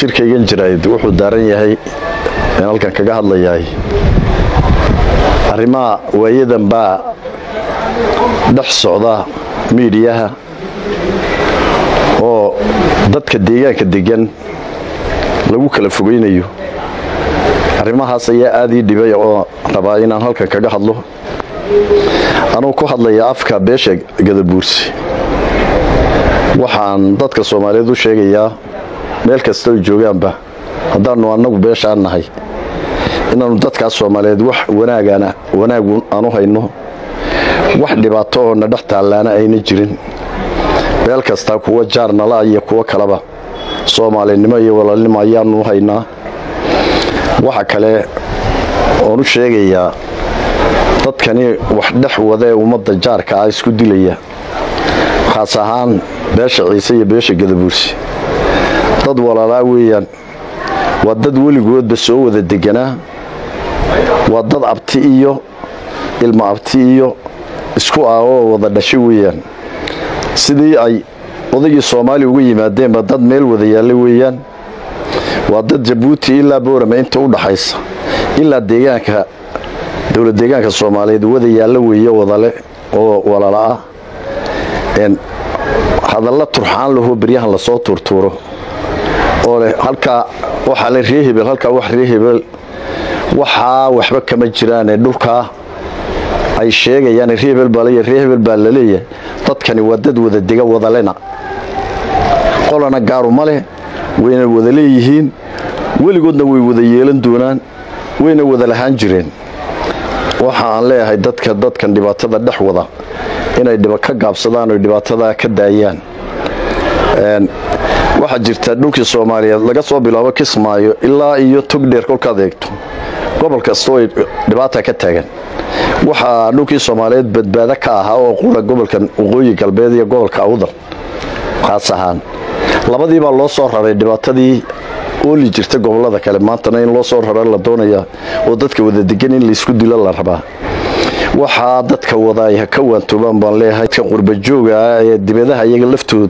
shirkaygan jirayd wuxuu daaran yahay in halkan kaga hadlayahay arrimaha waayadan baa dhex socda miidiyaha oo dadka deegaanka degan lagu kala fogaynayo arrimahaas ayaa aad ii dhibay oo rabaa inaan halkan kaga hadlo anuu ku hadlaya afka beesha gadabuursi waxaan dadka soomaaliyeed u sheegayaa meel kasta oy joogaanba haddaannu annagu beeshaan nahay inaannu dadkaas soomaaliyeed wax wanaagana wanaagu aanu hayno wax dhibaato oo na dhex taallaana ayna jirin meel kasta kuwa jaarnala iyo kuwo kaleba soomaalinimo iyo walaalnimo ayaanu haynaa waxa kale oonu sheegayaa dadkani wax dhex wada ee ummadda jaarka ah isku dilaya khaas ahaan beesha ciise iyo beesha gadabuursi dad walaalaa weeyaan waa dad weligoodba soo wada deganaa waa dad abti iyo ilmo abti iyo isku ah oo wada dhashay weeyaan sidii ay odaygii soomaaliya uga yimaadeenba dad meel wada yaalla weeyaan waa dad jabuuti ilaa boorame inta u dhaxaysa ilaa deegaanka dowlad deegaanka soomaaliyeed wada yaalla weeye wadale oo walaala ah hadalla turxaan lahoo beryahan lasoo tuurtuuro oo leh halkaa waxaa le ree hebel halkaa wax ree hebel waxaa waxba kama jiraane dhulkaa ay sheegayaan ree hebel baa leeyahay ree hebel baa laleeyahay dadkani waa dad wada dega wadalena qolana gaaru ma leh wayna wada leeyihiin weligoodna way wada yeelan doonaan wayna wada lahaan jireen waxa aan leeyahay dadka dadkan dhibaatada dhex wada inay ka gaabsadaan oy dhibaatada ka daayaan waxaa jirta dhulkii soomaaliyeed laga soo bilaabo kismaayo ilaa iyo togdheer kolkaad eegto gobol kastoo ay dhibaata ka taagan waxaa dhulkii soomaaliyeed badbaado ka ahaa oo qura gobolkan waqooyi galbeed iyo gobolka awdal khaas ahaan labadii baa loo soo raray dhibaatadii ooli jirta gobolada kale maantana in loo soo rara la doonaya oo dadka wada degan in laysku dilo la rabaa waxaa dadka wada ay ha ka waantoobaan baan leeyahay dadka qurbajooga ah ee dibadaha iyaga laftoodu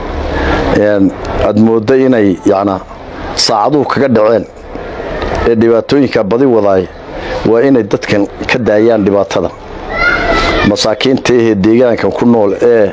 aad moodda inay yacnaa saacaduhu kaga dhaceen ee dhibaatooyinka badi wadaay waa inay dadkan ka daayaan dhibaatada masaakiinta ahee deegaankan ku nool ee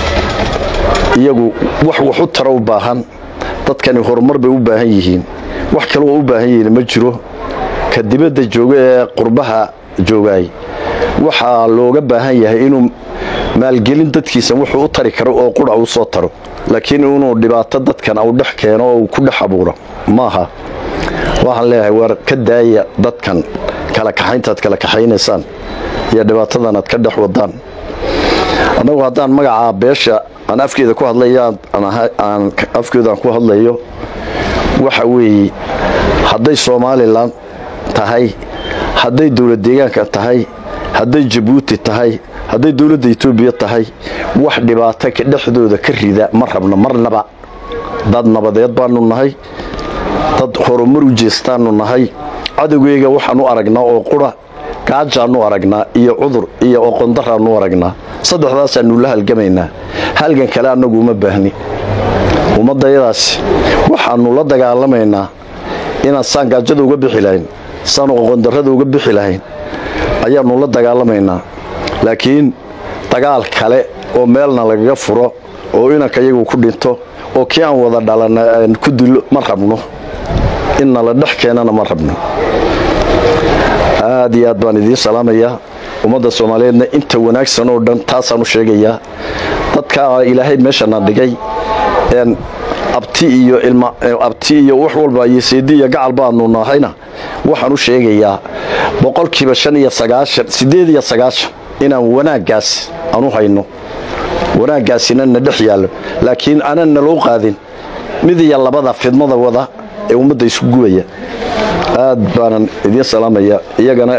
iyagu wax wax u tara u baahan dadkani horumar bay u baahan yihiin wax kaloo u baahan yihiin ma jiro ka dibadda jooga ee qurbaha joogaay waxaa looga baahan yahay inuu maalgelin dadkiisa wuxuu u tari karo oo qura uu soo taro laakiin inuu dhibaato dadkan u dhex keeno oo uu ku dhex abuuro maaha waxaan leeyahay waar ka daaya dadkan kala kaxayntaad kala kaxaynaysaan iyo dhibaatadan aad ka dhex wadaan annagu haddaan magacaa beesha aan afkeeda ku hadlaya aan afkeedaan ku hadlayo waxa weeye hadday somalilan tahay hadday dowlad deegaanka tahay hadday jabuuti tahay hadday dowladda etoobiya tahay wax dhibaato ka dhexdooda ka rida ma rabno marnaba dad nabadeed baanu nahay dad horumar u jeestaanu nahay cadowgeyga waxaan u aragnaa oo qura gaajaannu aragnaa iyo cudur iyo oqondaraannu aragnaa saddexdaasaannu la halgamaynaa halgan kale annagu uma baahni ummaddayadaas waxaannu la dagaalamaynaa inaan saan gaajada uga bixi lahayn saan oqondarrada uga bixi lahayn ayaannu la dagaalamaynaa laakiin dagaal kale oo meelna lagaga furo oo inanka iyagu ku dhinto oo kii aan wada dhalana aan ku dilo ma rabno inna la dhex keenana ma rabno aad iyo aad baan idiin salaamayaa ummadda soomaaliyeedna inta wanaagsan oo dhan taasaan u sheegayaa dadka ilaahay meeshana dhigay abti iyo abti iyo wax walba iyo seedi iyo gacal baanu nahayna waxaan u sheegayaa boqolkiiba shan iyo sagaashan siddeed iyo sagaashan inaan wanaaggaas aanu hayno wanaaggaasina na dhex yaallo laakiin aanan naloo qaadin mid iyo labada fidmada wada ee ummadda isku gubaya aad baanan idiin salaamaya iyagana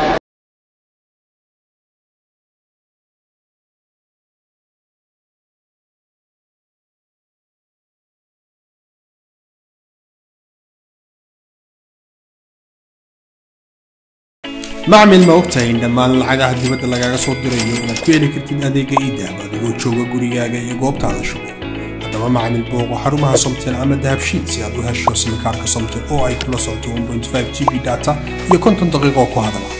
macmil ma ogtahay in dhammaan lacagaha dibadda lagaaga soo dirayo inaad ku heli kartid adeega iidahab adigoo jooga gurigaaga iyo goobtaada shugo haddaba macamil booqo xarumaha somtel ama dahabshiil si aad u hesho simikaarka somtel oo ay kula socoto 1.5 g b data iyo konton daqiiqo ku hadala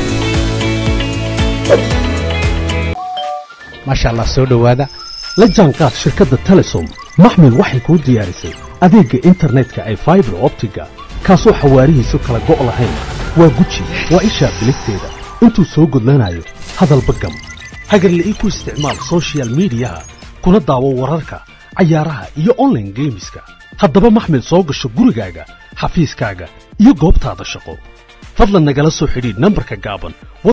maasha allah soo dhowaada la jaanqaad shirkadda telesom maxmil waxay kuu diyaarisay adeegga internetka ay faibar optiga kaasoo xawaarihiisu kala go' lahayn waa guji waa ishaa biligteeda intuu soo gudlanayo hadalba gam hagarla'ii ku isticmaal soshiyal miidiyaha kuna daawo wararka cayaaraha iyo onlaine geemiska haddaba maxmil soo gasho gurigaaga xafiiskaaga iyo goobtaada shaqo fadlan nagala soo xidhiidh nambarka gaaban